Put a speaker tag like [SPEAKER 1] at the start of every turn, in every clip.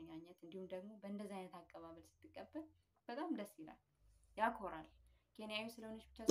[SPEAKER 1] አሸኛኘት እንዲሁም ደግሞ በእንደዚህ አይነት አቀባበል ስትቀበል በጣም ደስ ይላል፣ ያኮራል። ኬንያዊ ስለሆነች ብቻ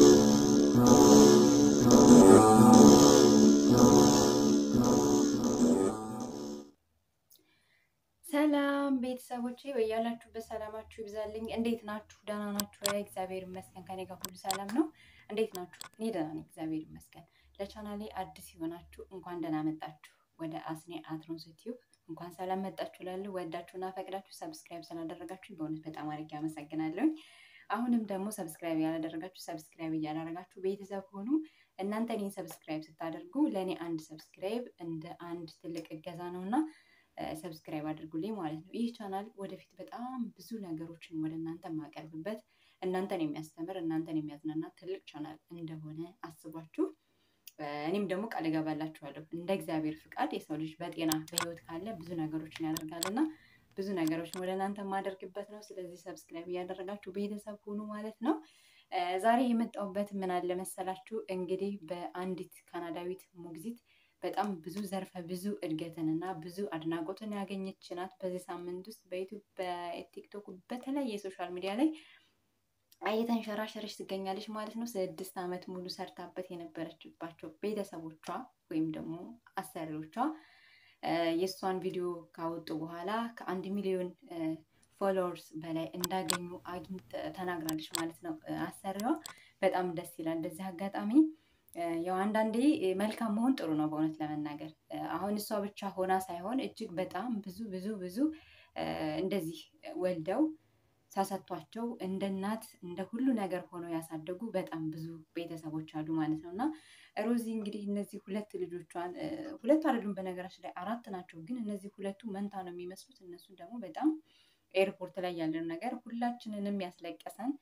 [SPEAKER 1] ሰላም ቤተሰቦቼ በያላችሁበት ሰላማችሁ ይብዛልኝ። እንዴት ናችሁ? ደህና ናችሁ? እግዚአብሔር ይመስገን ከኔ ጋር ሁሉ ሰላም ነው። እንዴት ናችሁ? እኔ ደህና ነኝ፣ እግዚአብሔር ይመስገን። ለቻናሌ አዲስ የሆናችሁ እንኳን ደህና መጣችሁ ወደ አስኔ አትሮንስ ዩቲዩብ እንኳን ሰላም መጣችሁ። ላሉ ወዳችሁና ፈቅዳችሁ ሰብስክራይብ ስላደረጋችሁ በእውነት በጣም አድርጌ አመሰግናለሁኝ። አሁንም ደግሞ ሰብስክራይብ ያላደረጋችሁ ሰብስክራይብ እያደረጋችሁ ቤተሰብ ሆኑ። እናንተ እኔን ሰብስክራይብ ስታደርጉ ለእኔ አንድ ሰብስክራይብ እንደ አንድ ትልቅ እገዛ ነው እና ሰብስክራይብ አድርጉልኝ ማለት ነው። ይህ ቻናል ወደፊት በጣም ብዙ ነገሮችን ወደ እናንተ የማቀርብበት እናንተን የሚያስተምር እናንተን የሚያዝናና ትልቅ ቻናል እንደሆነ አስቧችሁ እኔም ደግሞ ቃል እገባላችኋለሁ እንደ እግዚአብሔር ፍቃድ የሰው ልጅ በጤና በሕይወት ካለ ብዙ ነገሮችን ያደርጋል እና ብዙ ነገሮችን ወደ እናንተ የማደርግበት ነው። ስለዚህ ሰብስክራይብ እያደረጋችሁ ቤተሰብ ሁኑ ማለት ነው። ዛሬ የመጣሁበት ምን አለ መሰላችሁ? እንግዲህ በአንዲት ካናዳዊት ሞግዚት በጣም ብዙ ዘርፈ ብዙ እድገትን እና ብዙ አድናቆትን ያገኘች ናት። በዚህ ሳምንት ውስጥ በዩቱብ በቲክቶክ በተለያየ የሶሻል ሚዲያ ላይ እየተንሸራሸረች ትገኛለች ማለት ነው። ስድስት ዓመት ሙሉ ሰርታበት የነበረችባቸው ቤተሰቦቿ ወይም ደግሞ አሰሪዎቿ የእሷን ቪዲዮ ካወጡ በኋላ ከአንድ ሚሊዮን ፎሎወርስ በላይ እንዳገኙ ተናግራለች ማለት ነው። አሰሪዋ በጣም ደስ ይላል። በዚህ አጋጣሚ ያው አንዳንዴ መልካም መሆን ጥሩ ነው። በእውነት ለመናገር አሁን እሷ ብቻ ሆና ሳይሆን እጅግ በጣም ብዙ ብዙ ብዙ እንደዚህ ወልደው ሳሰጥቷቸው እንደ እናት እንደ ሁሉ ነገር ሆነው ያሳደጉ በጣም ብዙ ቤተሰቦች አሉ ማለት ነው። እና ሮዚ እንግዲህ እነዚህ ሁለት ልጆቿን ሁለቱ አይደሉም በነገራችን ላይ አራት ናቸው፣ ግን እነዚህ ሁለቱ መንታ ነው የሚመስሉት። እነሱን ደግሞ በጣም ኤርፖርት ላይ ያለን ነገር ሁላችንንም ያስለቀሰን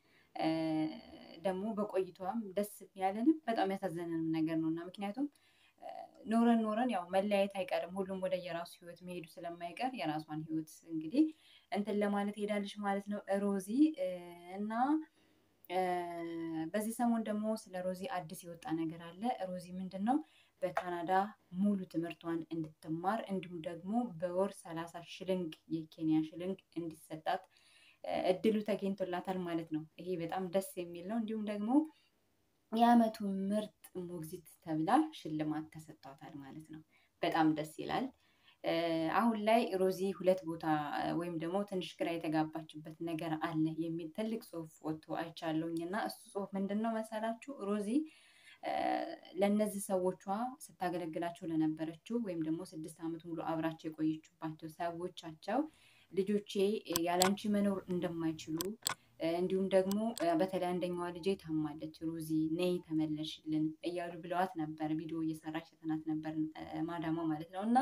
[SPEAKER 1] ደግሞ በቆይቷም ደስ ያለንም በጣም ያሳዘነንም ነገር ነው እና ምክንያቱም ኖረን ኖረን ያው መለያየት አይቀርም። ሁሉም ወደ የራሱ ህይወት መሄዱ ስለማይቀር የራሷን ህይወት እንግዲህ እንትን ለማለት ሄዳለች ማለት ነው ሮዚ እና በዚህ ሰሞን ደግሞ ስለ ሮዚ አዲስ የወጣ ነገር አለ። ሮዚ ምንድን ነው በካናዳ ሙሉ ትምህርቷን እንድትማር እንዲሁም ደግሞ በወር ሰላሳ ሽልንግ የኬንያ ሽልንግ እንዲሰጣት እድሉ ተገኝቶላታል ማለት ነው። ይሄ በጣም ደስ የሚል ነው። እንዲሁም ደግሞ የአመቱ ምርጥ ሞግዚት ተብላ ሽልማት ተሰጥቷታል ማለት ነው። በጣም ደስ ይላል። አሁን ላይ ሮዚ ሁለት ቦታ ወይም ደግሞ ትንሽ ግራ የተጋባችበት ነገር አለ የሚል ትልቅ ጽሁፍ ወጥቶ አይቻለሁኝ እና እሱ ጽሁፍ ምንድን ነው መሰላችሁ? ሮዚ ለእነዚህ ሰዎቿ ስታገለግላቸው ለነበረችው ወይም ደግሞ ስድስት ዓመት ሙሉ አብራቸው የቆየችባቸው ሰዎቻቸው ልጆቼ ያላንቺ መኖር እንደማይችሉ እንዲሁም ደግሞ በተለይ አንደኛዋ ልጄ ታማለች፣ ሮዚ ነይ ተመለሽልን እያሉ ብለዋት ነበር። ቪዲዮ እየሰራች ተናት ነበር ማዳማ ማለት ነው። እና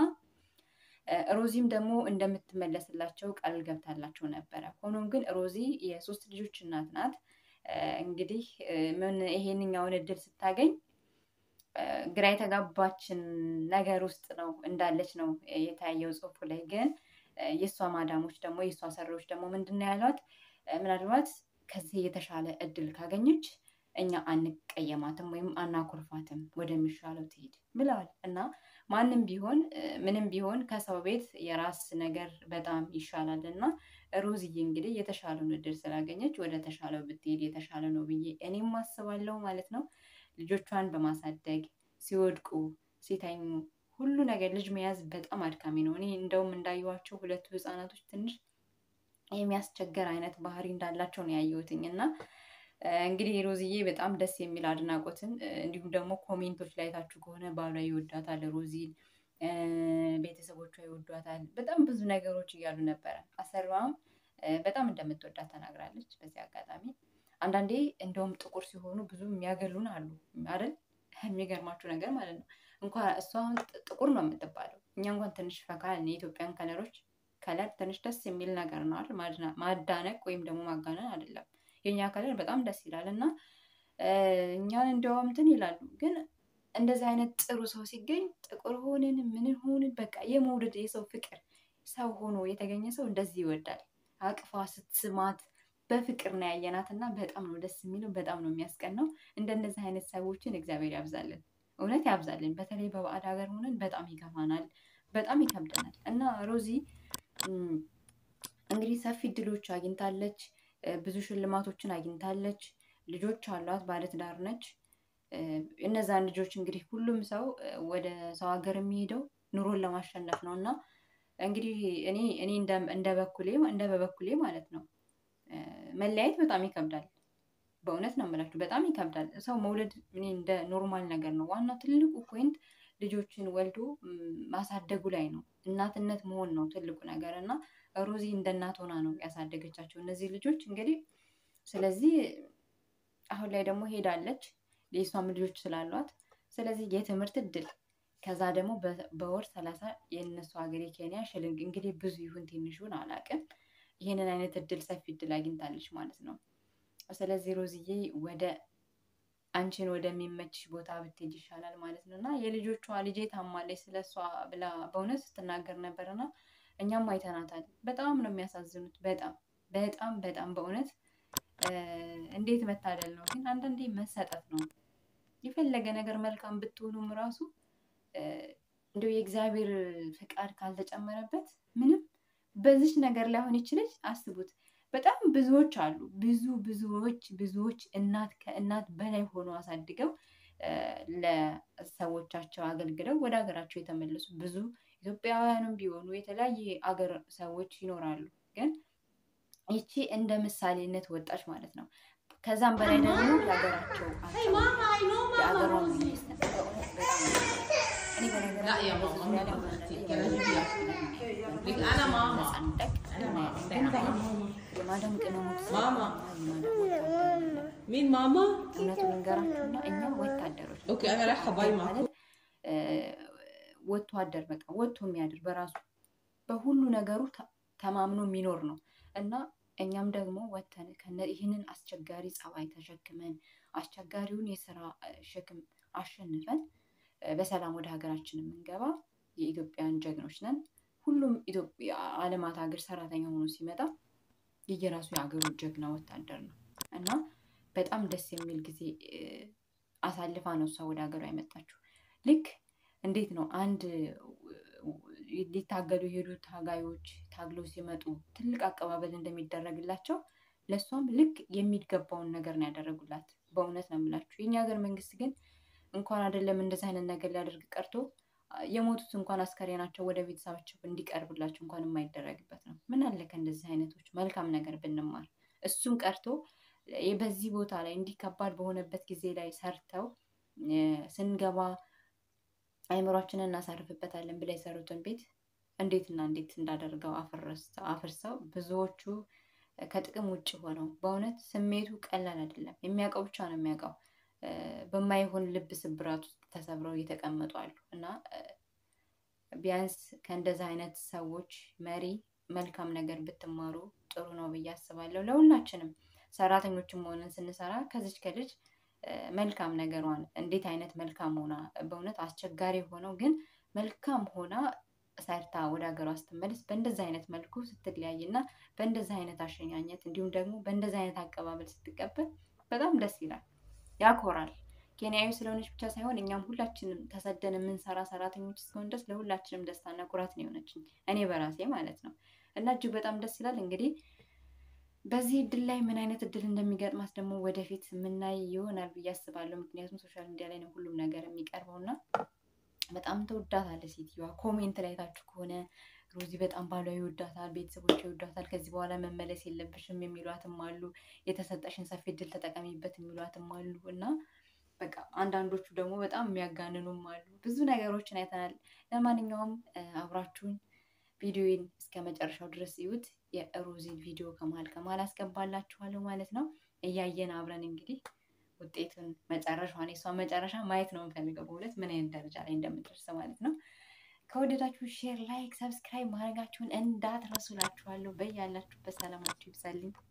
[SPEAKER 1] ሮዚም ደግሞ እንደምትመለስላቸው ቃል ገብታላቸው ነበረ። ሆኖም ግን ሮዚ የሶስት ልጆች እናት ናት። እንግዲህ ምን ይሄንኛውን እድል ስታገኝ ግራ የተጋባችን ነገር ውስጥ ነው እንዳለች ነው የታየው ጽሁፉ ላይ ግን የእሷ ማዳሞች ደግሞ የእሷ ሰሪዎች ደግሞ ምንድን ነው ያሏት? ምናልባት ከዚህ የተሻለ እድል ካገኘች እኛ አንቀየማትም ወይም አናኮርፋትም ወደሚሻለው ትሄድ ብለዋል። እና ማንም ቢሆን ምንም ቢሆን ከሰው ቤት የራስ ነገር በጣም ይሻላል እና ሮዝዬ እንግዲህ የተሻለውን እድል ስላገኘች ወደ ተሻለው ብትሄድ የተሻለ ነው ብዬ እኔም አስባለሁ ማለት ነው። ልጆቿን በማሳደግ ሲወድቁ ሲተኙ ሁሉ ነገር ልጅ መያዝ በጣም አድካሚ ነው። እኔ እንደውም እንዳየኋቸው ሁለቱ ህፃናቶች ትንሽ የሚያስቸገር አይነት ባህሪ እንዳላቸው ነው ያየሁትኝ እና እንግዲህ ሮዝዬ በጣም ደስ የሚል አድናቆትን እንዲሁም ደግሞ ኮሜንቶች ላይ ታችሁ ከሆነ ባሏ ይወዳታል፣ ሮዚን ቤተሰቦቿ ይወዷታል፣ በጣም ብዙ ነገሮች እያሉ ነበረ። አሰሪዋም በጣም እንደምትወዳት ተናግራለች። በዚህ አጋጣሚ አንዳንዴ እንደውም ጥቁር ሲሆኑ ብዙ የሚያገሉን አሉ አይደል? የሚገርማችሁ ነገር ማለት ነው እንኳን እሷ አሁን ጥቁር ነው የምትባለው። እኛ እንኳን ትንሽ ፈካ የኢትዮጵያን ከለሮች ከለር ትንሽ ደስ የሚል ነገር ነው አይደል? ማዳነቅ ወይም ደግሞ ማጋነን አይደለም። የእኛ ከለር በጣም ደስ ይላል እና እኛን እንደውም እንትን ይላሉ። ግን እንደዚህ አይነት ጥሩ ሰው ሲገኝ ጥቁር ሆንን ምንን ሆንን በቃ የመውደድ የሰው ፍቅር ሰው ሆኖ የተገኘ ሰው እንደዚህ ይወዳል። አቅፋ ስትስማት በፍቅር ነው ያየናት እና በጣም ነው ደስ የሚለው፣ በጣም ነው የሚያስቀናው። እንደነዚህ አይነት ሰዎችን እግዚአብሔር ያብዛልን፣ እውነት ያብዛልን። በተለይ በባዕድ ሀገር ሆነን በጣም ይከፋናል፣ በጣም ይከብደናል እና ሮዚ እንግዲህ ሰፊ እድሎች አግኝታለች። ብዙ ሽልማቶችን አግኝታለች። ልጆች አሏት፣ ባለትዳር ነች። እነዛን ልጆች እንግዲህ ሁሉም ሰው ወደ ሰው ሀገር የሚሄደው ኑሮን ለማሸነፍ ነው እና እንግዲህ እኔ እኔ እንደ በኩሌ እንደ በበኩሌ ማለት ነው መለያየት በጣም ይከብዳል። በእውነት ነው የምላችሁ፣ በጣም ይከብዳል። ሰው መውለድ እኔ እንደ ኖርማል ነገር ነው። ዋናው ትልቁ ፖይንት ልጆችን ወልዶ ማሳደጉ ላይ ነው። እናትነት መሆን ነው ትልቁ ነገር እና ሮዚ እንደ እናት ሆና ነው ያሳደገቻቸው እነዚህ ልጆች እንግዲህ። ስለዚህ አሁን ላይ ደግሞ ሄዳለች የእሷም ልጆች ስላሏት፣ ስለዚህ የትምህርት እድል ከዛ ደግሞ በወር ሰላሳ የእነሱ ሀገር የኬንያ ሽልንግ እንግዲህ ብዙ ይሁን ትንሹን አላውቅም። ይህንን አይነት እድል ሰፊ እድል አግኝታለች ማለት ነው። ስለዚህ ሮዝዬ ወደ አንቺን ወደሚመችሽ ቦታ ብትሄጅ ይሻላል ማለት ነው። እና የልጆቿ ልጄ ታማለች ስለ እሷ ብላ በእውነት ስትናገር ነበር እና እኛም አይተናታል። በጣም ነው የሚያሳዝኑት። በጣም በጣም በጣም በእውነት እንዴት መታደል ነው ግን አንዳንዴ መሰጠት ነው። የፈለገ ነገር መልካም ብትሆኑም ራሱ እንደው የእግዚአብሔር ፍቃድ ካልተጨመረበት ምንም በዚች ነገር ላይ አሁን ይችለች አስቡት። በጣም ብዙዎች አሉ ብዙ ብዙዎች ብዙዎች እናት ከእናት በላይ ሆኖ አሳድገው ለሰዎቻቸው አገልግለው ወደ ሀገራቸው የተመለሱ ብዙ ኢትዮጵያውያንም ቢሆኑ የተለያየ አገር ሰዎች ይኖራሉ። ግን ይቺ እንደ ምሳሌነት ወጣች ማለት ነው። ከዛም በላይ ደግሞ የሀገራቸው የአገሯ መንግስት እኔ የማዳም ቅመሞች
[SPEAKER 2] مين ماما؟
[SPEAKER 1] እውነቱን ልንገራችሁና እኛ ወታደሮች
[SPEAKER 2] اوكي انا رايحه باي معكم
[SPEAKER 1] ወጥቶ አደር በቃ ወጥቶ የሚያድር በራሱ በሁሉ ነገሩ ተማምኖ የሚኖር ነው እና እኛም ደግሞ ወተን ይህንን አስቸጋሪ ጸባይ ተሸክመን አስቸጋሪውን የስራ ሸክም አሸንፈን በሰላም ወደ ሀገራችን የምንገባ የኢትዮጵያን ጀግኖች ነን። ሁሉም ኢትዮጵያ አለማት ሀገር ሰራተኛ ሆኖ ሲመጣ የየራሱ የሀገሩ ጀግና ወታደር ነው እና በጣም ደስ የሚል ጊዜ አሳልፋ ነው እሷ ወደ ሀገሯ የመጣችው። ልክ እንዴት ነው አንድ ሊታገሉ የሄዱ ታጋዮች ታግለው ሲመጡ ትልቅ አቀባበል እንደሚደረግላቸው ለእሷም ልክ የሚገባውን ነገር ነው ያደረጉላት። በእውነት ነው የምላችሁ። የኛ ሀገር መንግስት ግን እንኳን አይደለም እንደዚህ አይነት ነገር ሊያደርግ ቀርቶ የሞቱት እንኳን አስከሬናቸው ወደ ቤተሰባቸው እንዲቀርብላቸው እንኳን የማይደረግበት ነው። ምን አለ ከእንደዚህ አይነቶች መልካም ነገር ብንማር። እሱም ቀርቶ በዚህ ቦታ ላይ እንዲህ ከባድ በሆነበት ጊዜ ላይ ሰርተው ስንገባ አይምሯችንን እናሳርፍበታለን ብላ የሰሩትን ቤት እንዴትና እንዴት እንዳደርገው አፍርሰው ብዙዎቹ ከጥቅም ውጭ ሆነው በእውነት ስሜቱ ቀላል አይደለም። የሚያውቀው ብቻ ነው የሚያውቀው። በማይሆን ልብ ስብራት ውስጥ ተሰብረው እየተቀመጡ አሉ እና ቢያንስ ከእንደዚህ አይነት ሰዎች መሪ መልካም ነገር ብትማሩ ጥሩ ነው ብዬ አስባለሁ። ለሁላችንም ሰራተኞችም ሆነን ስንሰራ ከዚች ከልጅ መልካም ነገሯን እንዴት አይነት መልካም ሆና በእውነት አስቸጋሪ ሆነው ግን መልካም ሆና ሰርታ ወደ ሀገሯ ስትመለስ በእንደዚህ አይነት መልኩ ስትለያይ እና በእንደዚህ አይነት አሸኛኘት እንዲሁም ደግሞ በእንደዚህ አይነት አቀባበል ስትቀበል በጣም ደስ ይላል፣ ያኮራል። ኬንያዊ ስለሆነች ብቻ ሳይሆን እኛም ሁላችንም ተሰደን የምንሰራ ሰራተኞች እስከሆን ድረስ ለሁላችንም ደስታና ኩራት ነው የሆነችኝ እኔ በራሴ ማለት ነው እና እጅግ በጣም ደስ ይላል። እንግዲህ በዚህ እድል ላይ ምን አይነት እድል እንደሚገጥማት ደግሞ ወደፊት የምናይ ይሆናል ብዬ አስባለሁ። ምክንያቱም ሶሻል ሚዲያ ላይ ነው ሁሉም ነገር የሚቀርበው እና በጣም ተወዳታለች ሴትዮዋ። ኮሜንት ላይ ታችሁ ከሆነ ሮዚ በጣም ባሏ ይወዳታል፣ ቤተሰቦች ይወዳታል፣ ከዚህ በኋላ መመለስ የለብሽም የሚሏትም አሉ። የተሰጠሽን ሰፊ እድል ተጠቀሚበት የሚሏትም አሉ እና በቃ አንዳንዶቹ ደግሞ በጣም የሚያጋንኑም አሉ። ብዙ ነገሮችን አይተናል። ለማንኛውም አብራችሁን ቪዲዮን እስከ መጨረሻው ድረስ ይዩት። የሮዚን ቪዲዮ ከመሀል ከመሀል አስገባላችኋለሁ ማለት ነው። እያየን አብረን እንግዲህ ውጤቱን መጨረሻዋን የሷን መጨረሻ ማየት ነው የምፈልገው፣ በሁለት ምን አይነት ደረጃ ላይ እንደምደርስ ማለት ነው። ከወደዳችሁ ሼር፣ ላይክ፣ ሰብስክራይብ ማድረጋችሁን እንዳትረሱላችኋለሁ። በያላችሁበት ሰላማችሁ ይብዛልኝ።